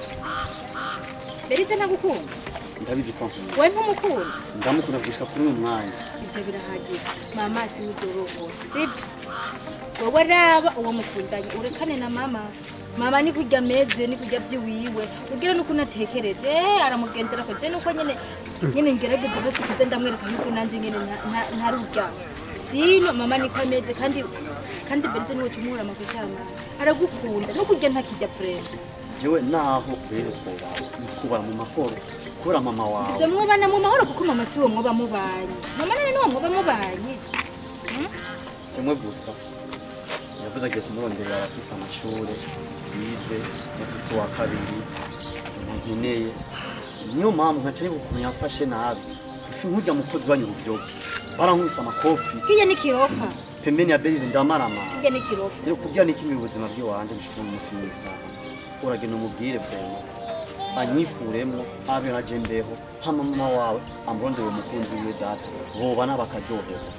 berize ntagukunda ndabizi ko nkunda we ntumukunda ndamukunda gushika kuri uyu mwanya ivyo birahagije mama si w'idorobo sivyo wowe raba uwo mukundanye urekane na mama mama ni kurya ameze ni kurya vyiwiwe ugira nuko unatekereje eh, aramugendera ko je nuko nyene nyene ngerageza basi kuza ndamwereka yuko nanje nyene nta- nta- ntarurya sino mama niko ameze kandi kandi berize niwe cumuhura amakosa ya mama aragukunda no kurya ntakijya frere jewe naho beza twubaha twubaha mu mahoro kubera mama wawe ibyo mwubana mu mahoro kuko mama si we mwoba mubanye mama none niwo mwoba mubanye kimwe gusa yavuze agiye kumuronderera abafise amashuri yize afise uwa kabiri nkeneye niyo mpamvu nkaca niba ukuntu yamfashe nabi si nk'urya mukozi wanyu urubyiruko barankubise amakofi kiye ni kirofa pembeni ya berize ndamarama kiye ni kirofa rero kubwira nikingira ubuzima bw'iwanje gushika mu munsi n'isaha uragenda umubwire vrema anyikuremwo abe nkaje mbeho hama mama wawe amurondere umukunzi wiwe data bobana bakaryoherwa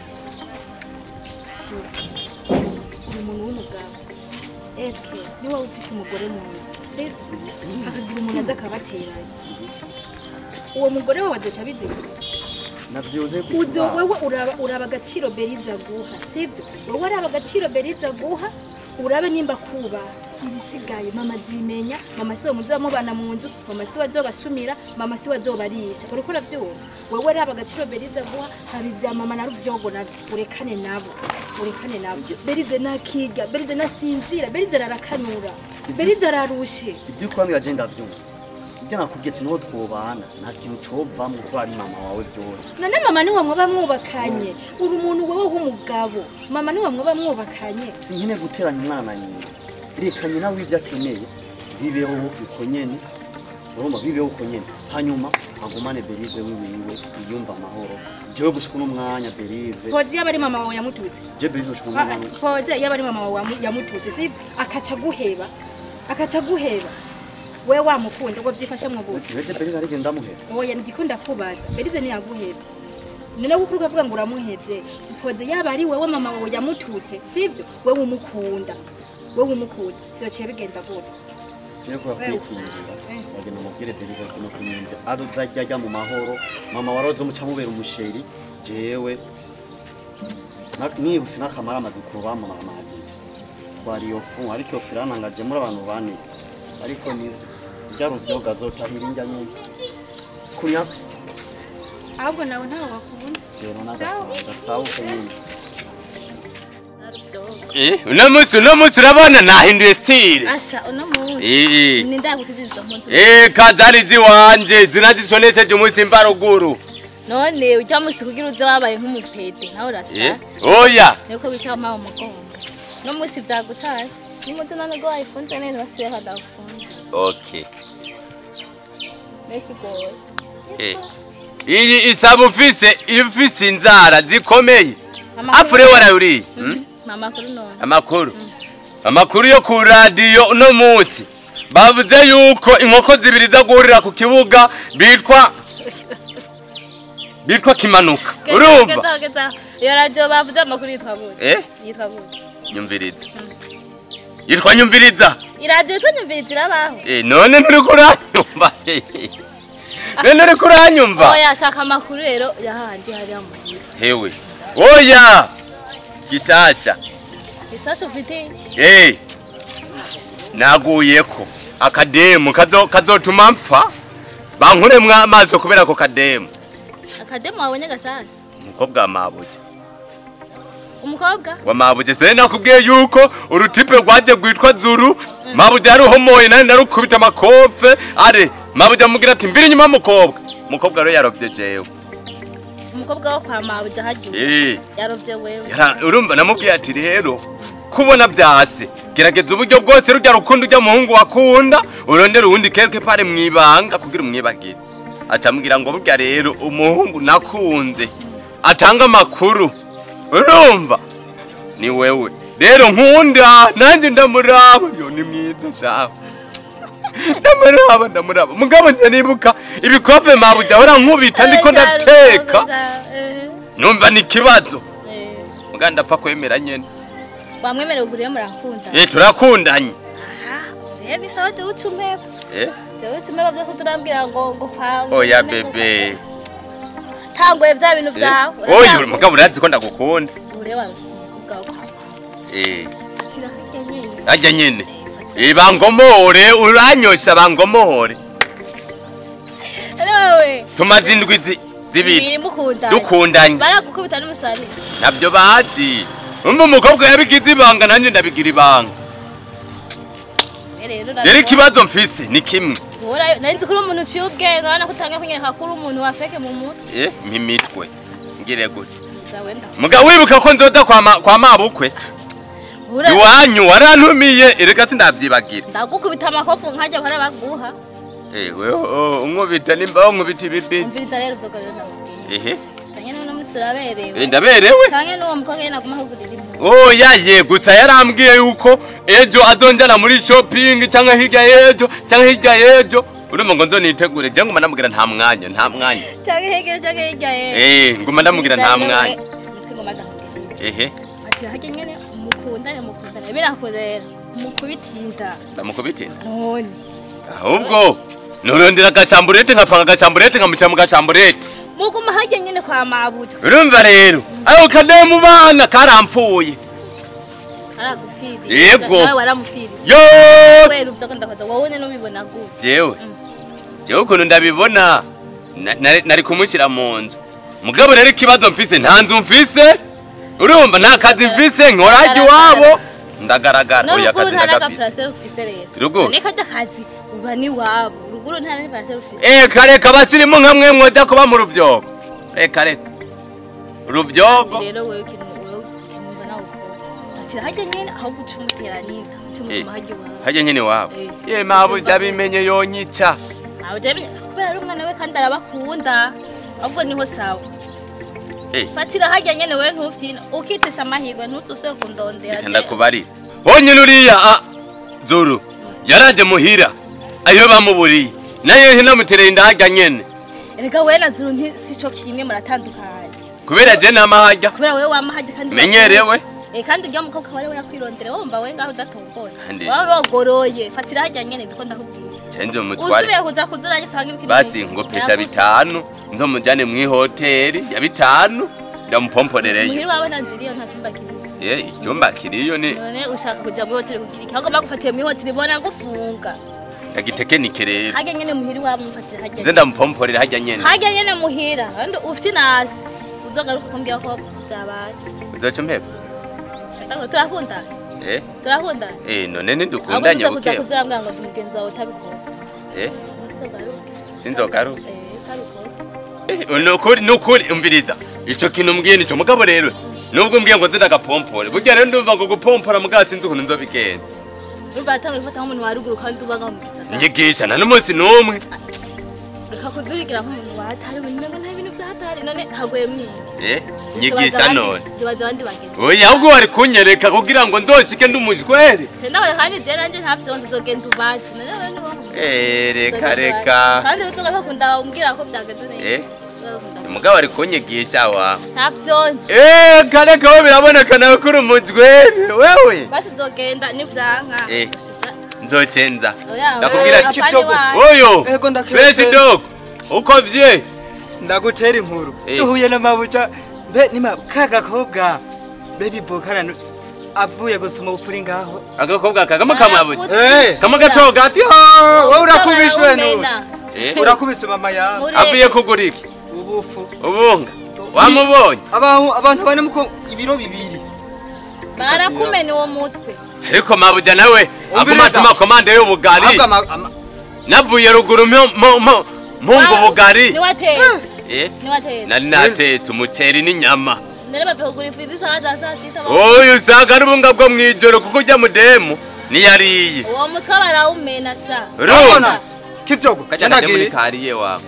uri umuntu w'umugabo eske niba ufise umugore mu nzu sibyo hakagira umuntu aza akabateranya uwo mugore wawe azoca abizira navyoze uzo wewe uraba uraba agaciro beriza guha sibyo wowe araba agaciro beriza guha urabe nimba kubaha ibisigaye mama zimenya mama siwe muzoba mubana mu nzu mama siwe azobasumira mama siwe azobarisha uriko uravyumva wewe araba agaciro beriza guha haba ivya mama na ruvyogo navyo urekane nabo urekane nabo berize nakiga berize nasinzira berize ararakanura berize ararushe ibyo ukwambira je ndavyumva ibyo nakubwiye ati niho twobana nta kintu covamwo kuko ari mama wawe vyose none mama niwe mwoba mwubakanye uri umuntu wewe w'umugabo mama niwe mwoba mwubakanye sinkene guteranya umwana na nyina reka nyina w'ibyo akeneye bibeho uko nyene urumva bibeho uko nyene hanyuma agumane berize wiwiwe yiyumva amahoro jewe gushika uno mwanya berize Pozi yaba ari mama wawe yamututse. je berize gushika uno Ah, mwanya Pozi yaba ari mama wawe yamu- yamututse sivyo akaca guheba akaca guheba we wamukunda ngo vyifashe mu buki Bete berize arige ndamuhera oya ndiko ndakubaza berize ntiyaguhevye none kuko uriko uravuga ngo uramuhevye sipoze yaba ari wewe mama wawe yamututse sivyo wewe umukunda wewe umukunda vyociye bigenda gute jewe kuba kwikingira Eh. bagenda mubwire berize ati no kumwumva azajya ajya mu mahoro mama waroze muca mubera umusheri jewe na- nibutse n'akamara amaze kurubama mamagije twari iyo fu ariko iyo firanangaje muri abantu bane ariko ni byaruvyoga azotahira indya nyine kunya ahubwo nawe ntawe wakubona jero n'agasanga sawa uko nyine Eh, uno munsi uno munsi urabona nahinduye style Asha uno munsi Eh, ni ndagutijizwa mpunzi eh kazari ziwanje zinazishonesheje umunsi mvaruguru none ujya munsi kugira uze wabaye nk'umupete nawe urasa Eh, oya niko wicara mpawe umugongo no munsi vyagucaye nimuze none go wayifunze neza basiye kadafunze okay reka igoye Eh. iyi isaba ufise ifise inzara zikomeye Amakuru- afure warayuriye hmm? mama kuri none amakuru amakuru yo ku radiyo uno munsi bavuze yuko inkoko zibiri zo guhurira ku kibuga bitwa bitwa kimanuka urumva Gezaho, gezaho. iyo radiyo bavuze amakuru yitwa gute Eh? yitwa gute nyumviriza yitwa nyumviriza iradiyo yitwa nyumviriza irabaho Eh, none nturi kuranyumva none uri kuranyumva oya shaka amakuru rero yahandi hariya muhira hewe oya gishasha isasha ufite hey. naguyeko akademu kazo kazotuma mpfa bankuremwo amaso kubera ako kademu akademu wabonye gashasha umukobwa wa mabuja umukobwa wa mabuja sene nakubwiye yuko urutipe rwaje rwitwa zuru mabuja yaruhomoye nari narukubita amakofe are mabuja amubwira ati mvira inyuma y'umukobwa umukobwa rero yarovye jewe umukobwa wo kwa mabuja hagiye Eh. yarovye wewe Yara- urumva namubwiye ati rero kubona byase gerageza uburyo bwose rujya rukundo ujya muhungu wakunda urondera uwundi quelque pare mwibanga kugira umwibagire acamubwira ngo burya rero umuhungu nakunze atanga amakuru urumva ni wewe rero nkunda nanjye ndamuraba yo ni mwiza shawe ndamuraba ndamuraba mugabo njye nibuka ibikofe mabuja ahora nkubita ndiko ndateka numva ni ikibazo muga ndapfa kwemera nyene bamwemerera uburiye murakunda eh turakundanye rero bisaba jewe uca umpeba eh jewe uca umpeba vyose turambwira ngo ngo kwa oya bebe tanguye vya bintu Eh, vyawe oya mugabo urazi ko ndagukunda uriye warose umukobwa wawe eh fatira hirya nyene ajya nyene eh bangomore uranyosha bangomore wewe tumaze indwi zi- zibiri biri mukundanye dukundanye baragukubita n'umusari nabyo bazi umva umukobwa yabigize ibanga nanjye ndabigira ibanga rero rero ikibazo mfise ni kimwe nari nzi ko uri umuntu uciye ubwenge urabona ko utangiye kunyereka ko uri umuntu wafeke mu mutwe eh mimitwe ngire gute zawe ndaho muga wibuka ko nzoza kwa ma- kwa mabukwe Ura- iwanyu warantumiye erega sindavyibagira ndagukubita amakofu nkajya bahora baguha ewe unkubita nimba unkubita ibibizi umviriza rero uzoga rero ndamubwiye ehe cyane n'uno munsi uraberewe Eh, ndaberewe cyane n'uwo mukobwa nyine aguma ahugurira impuzu oya ye gusa yarambwiye yuko ejo azonjana muri shopping cyangwa hirya y'ejo cyangwa hirya y'ejo urumva ngo nzonitegure je nguma ndamubwira nta mwanya nta mwanya cyangwa hirya cyangwa hirya ye eh nguma ndamubwira nta mwanya ngoma ndamubwira ehe ati hajya nyine mukundane mukundane birakurera mukubitinda ndamukubitira none ahubwo nurondera agashamburete nkapanga agashamburete nkamucira mu gashamburete muguma hajya nyine kwa mabuto urumva rero ayo kadeye mu bana karampfuye aragupfiriye Yego. nawe waramupfiriye yo wera ubyo ndakoza wowe nyine ubibona gute jewe jewe ukuntu ndabibona na- nari- nari kumushyira mu nzu mugabo rero ikibazo mfise nta nzu mfise urumva nta kazi mfise nkorajya iwabo ndagaragara oya n'uruguru akazi nta ndagafise n'agaparasera ufite rero Ruguru? none kajya akazi uba n'iwabo ruguru nta n'agaparasera ufite eka reka abasirimu nka mwe mwoja kuba mu rubyogo reka reka rubyogo Ati rero wewe ikintu wewe ukinumva nawe ukora ati hajya nyine aho guca umuteranida uca Eh. umutuma hajya iwawe hajya nyine iwabo Eh. ye mabuja bimenye yonyica Aho jya bimenya- kubera ari umwana we kandi arabakunda ahubwo niho sawa Eh. fatira hajya nyene wewe ntufyina ukitesha amahirwe ntuzusubire kundondera reka ndakubarira honyine uriya a zuru yaraje muhira ayo bamuburiye nayo hinamutereye indahajya nyene erega wewe na zuru nti- sico kimwe muratandukanye kubera je namahajya kubera wewe wamahajya kandi menyerewe Eh, kandi urya mukobwa wari yakwirondera wumva we ngaho udatomboye Kandi- warogoroye fatira hajya nyene ndiko ndakubwira cenje umutware usubiye kuza kuzuranye sanga ibikiri basi ngopesha bitanu nzomujane mw'ihoteli ya bitanu ndamupomporereyo muhiri wawe nanziriyo nta cyumba kiriyo ye icyumba kiriyo ni none ushaka kuja muri hoteli kugira iki ahubwo bagufatiye muri hoteli bona gufunga agitekenike rero hajya nyene muhiri wawe mufatira hajya nze ndamupomporera hajya nyene hajya nyene muhira kandi ufite inasi uzogaruka ukambwira ko byabaye uzoca umpeba Shaka turakundana eh turakundana eh none ahubwo ntidukundanye tuza kuza buke kuzambwira ngo umugenzi wawe utabikoze eh uzogaruke sinzogaruka eh utabikoze Eh, nukuri nukuri umviriza ico kintu mbwiye nico mugabo rero nubwo mbwiye ngo nze ndagapompore burya rero ndumva ngo gupompora mugabo sinzi ukuntu nzobigenda urumva yatangiye gufata nk'umuntu wa ruguru kandi ubaga mu gisagara nyigisha nta n'umunsi n'umwe reka kuzurigira nk'umuntu wahatari umenye ngo nta bintu byahatari none hagoye mwingi eh nyigisha none zibaza abandi bagenzi oya ahubwo wari kunyereka kugira ngo ndoshike ndi umujwere sendawe kandi je nanje ntavyo nzogenda ubazi none wewe ntiwamuzi eh reka reka kandi uzoga bakunda umbwira ko byagenze neza eh umugabo ari kunyigisha wa ntavyo eh kare kawe biraboneka nawe kuri umujwere wewe basi zogenda nivyanka Eh. Ushiza- nzocenza Oya, ndakubwira oya, ati apana Kipchoge. iwawe. oyo Ego ndaketse. fresh dog uko vye ndagutera inkuru Eh. duhuye n'amabuja mbe nima ka gakobwa mbe bivukana nu- avuye gusoma ubupfuri ngaho agakobwa kagama kamabuye Eh. kama gato gati wowe urakubishwe Umena. nuti eh urakubise mama yawe Muri- avuye kugura iki ubufu ubunga wamubonye abantu abantu bane muko ibiro bibiri barakumena uwo mutwe ariko mabuja nawe aguma atuma komande y'ubugari ahubwo ama- ama- navuye ruguru mpo- mpo- mpo- mpunga ubugari niwatetse eh niwatetse nari natetse umuceri n'inyama none bave kugura ifu z'isaha za saa sita ba- oyu usanga ari ubunga bwo mw'ijoro kuko ujya mudemu niyariye uwo mutwe barawumena sha urumva urabona kivyogo kaja kaje muri ndagiye kariye wawe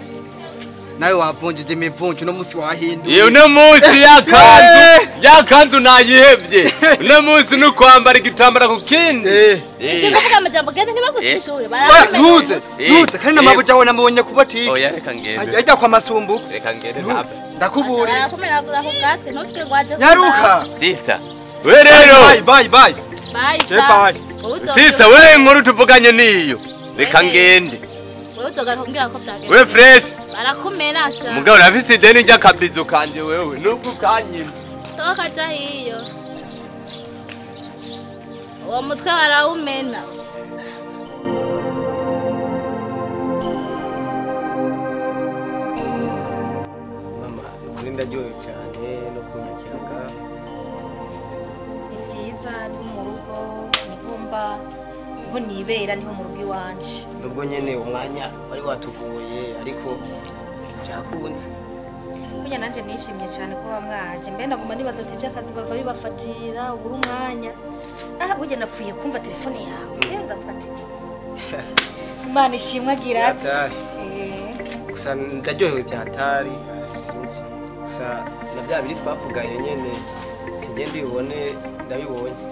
nawe wavunjije imivunjo uno musi wahinduye iyo uno munsi yakanzu yakanzu nayihevye uno munsi ni ukwambara igitambara ku kindi Eh. Eh. sinkuvuga amajambo gende ntibagushishure Oya, barawumena ntuze Eh. ntuze kandi n'amabuja we namubonye ku botike oya reka ngende ajya kwa masumbuko reka ngende Ntuze. ntapfe ndakuburiye barakumena kugura ku gatwe ntufite ngo waje nyaruka sister we rero bye bye bye bayi Eh, bye. sister we inkuru tuvuganye niyo reka ngende wewe uzogaruka kumbwira ko byagenze we fresh barakumena sha mugabo urafise ideni ry'akabizo kanje wewe nubwo ukanyina toka ja hiyo uwo mutwe barawumena mama ukuri ndaryohewe cyane no kunyakiraga ni byiza ni mu rugo niho mba niho nibera niho mu rugo iwanje nubwo nyene umwanya wari watugoye ariko byakunze burya nanjye nishimye cyane kuba mwaje mbe naguma nibaza ati iby'akazi bava bibafatira ubura umwanya aha burya napfuye kumva telefone yawe yenda mfate imana ishimwe agira ati Byatari. Eh, gusa ndaryohewe byatari sinzi gusa na bya biri twavuganye nyene singe mbibone ndabibonye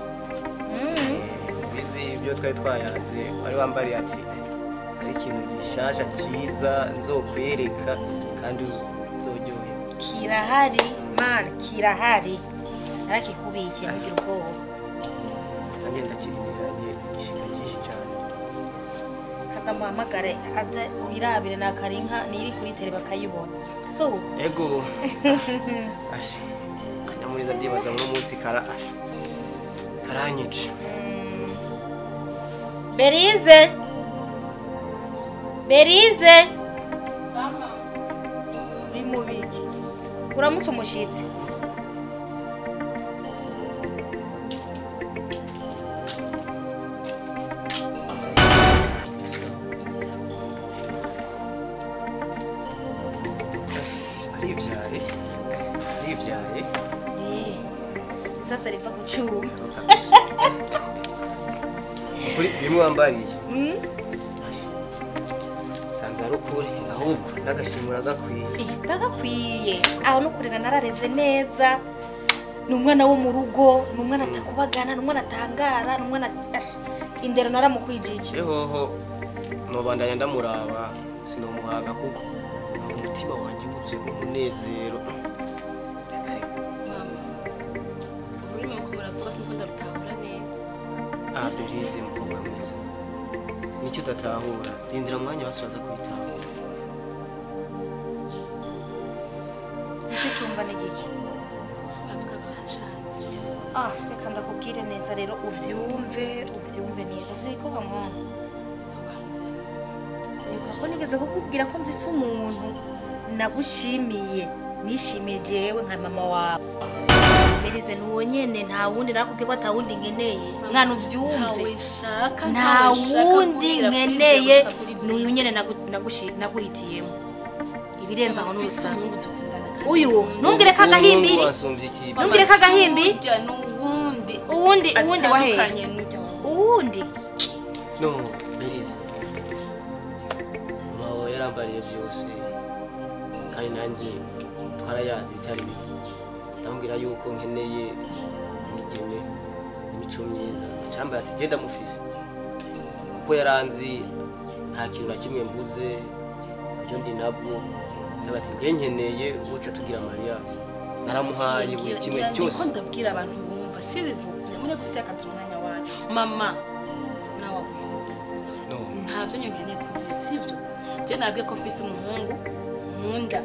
bizi ibyo twari twayanze wari wambariye ati hari ikintu gishasha cyiza nzokwereka kandi nzoryohewe kirahari mana kirahari narakikubikiye ntugire ubwoba nanjye ndakirindiranye igishika cyinshi cyane katamuhamagare aze wirabire nakarinka niri kuri tele bakayibona so ego ashe kanyamuriza ndibaza uno munsi kara ashe karanyica berize berize uri mu biki uramutse umushyitsi aribyaye aribyaye Eh, sasa riva ku cyuma kabisa kuri bimwe wambariye Mm? sanze ari ukuri ahubwo n'agashimura gakwiye Eh, ndagakwiye aho no kurera narareze neza ni umwana wo mu rugo ni umwana atakubagana ni umwana atangara ni umwana Ash, indero naramukwijije ehoho nobandanya ndamuraba sinomuhaga kuko numva umutima wanjye wuzuye umunezero ururimi uko muravuga sinzi ko ndarutahura neza ah berize mukobwa mwiza nicyo udatahura rindira umwanya wasoza kubitahura nicyo cyumva ni giki uravuga byanshanze ah reka ndakubwire neza rero uvyumve uvyumve neza siko ga mwana Wibuka ko nigeze kukubwira ko mvise umuntu nagushimiye nishimiye jewe nka mama wawe berize nuwo nyene nta wundi nakubwiye ko ata wundi nkeneye mwana uvyumve ntawe shaka nta wundi nkeneye n'uyu nyene nagu- nagushi- naguhitiyemo ibirenze aho n'ubusa uyu ntumbwire ko agahimbiri wansumbye iki ntumbwire ko agahimbi n'uwundi uwundi uwundi waheye atandukanye n'ujya wawe uwundi no berize mama yarambariye byose kandi nanjye twarayazi bitari bike ndamubwira yuko nkeneye imigeme imico myiza acambara ati genda mufise kuko yaranzi nta kintu na kimwe mbuze ibyo ndi nabwo ndavuga ati njye nkeneye uca tugira mariya naramuhaye buri kimwe cyose ko ndabwira abantu bumva sirivu nyamune gutekaza umwanya wanyu mama nawe wumva no ntavyo nyine nkeneye kumva sivyo je nabwiye ko mfise umuhungu nkunda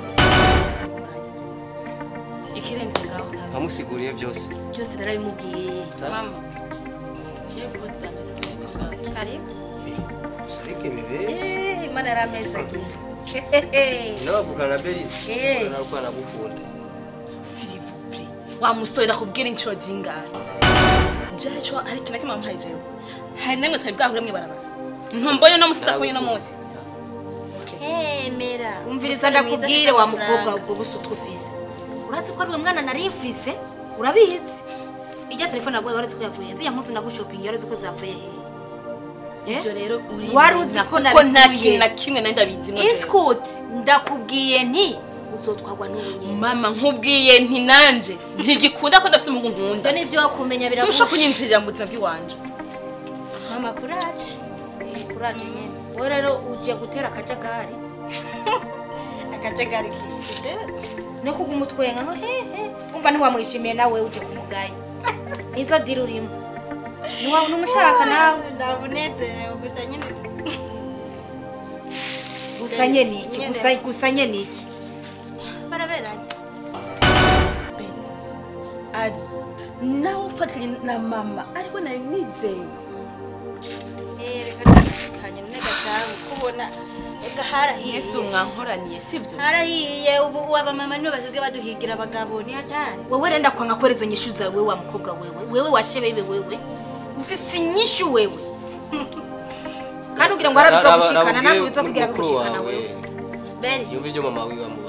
ikirenze ngaho ntabwo nkamusiguriye byose byose narabimubwiye mama kiye kuva zanje zitari karibu gusa ariko imibere Eh, imana yari amezi agiye n'abavugana na berize Eh. naruko anagukunda sirivuple wa musore nakubwira inshuro zingahe jaco hari ikintu na kimwe wamuhaye jewe hari namwe twari bwahure mwibarabara ntumbonye no musi ndakunye no munsi hemera umviriza ndakubwire wa mukobwa ubwo busa utwufise urazi ko ari we mwana nari mfise urabizi ijya telefone yaguye waretse ko yavuye nzi yampuze nagushopingi waretse ko zavuye hehe ivyo rero uri Wari uzi ko kuko nta nabikuye. kintu na kimwe nari ndabizimwo jewe. iskuti ndakubwiye nti uzotwagwa n'ubunyene mama nkubwiye nti nanje ntigikunda ko ndafise umuhungu nkunda ibyo ni ibyo wakumenya ntushobora biragusha kunyinjirira mu buzima bw'iwanje mama kuraje kuraje nyene wowe rero ugiye gutera akajagari akajagari kije no kuguma utwenga ngo hehe umva ntiwamwishimiye nawe uje kumugaya nizo diri urimo Niwa- numushaka nawe ndabunezerewe gusa nyine gusa nyene iki Nyene. gusa gusa nyene iki baraberanye ari nawe ufatanye na mama ariko nari nizeye Eh, reka kanye nega cyane kubona ega harahiye yesu mwankoraniye sibyo harahiye ubu ubu abamama nibo basigaye baduhigira abagabo ni hatari wewe renda kwanga kwera izo nyishu zawe wewe wa mukobwa wewe wewe washebe wewe ufise inyishu wewe kandi ugira ngo warabizogushikana ntabwo bizokugira bigushikana wewe beri yumva ibyo mama wiwe amubwira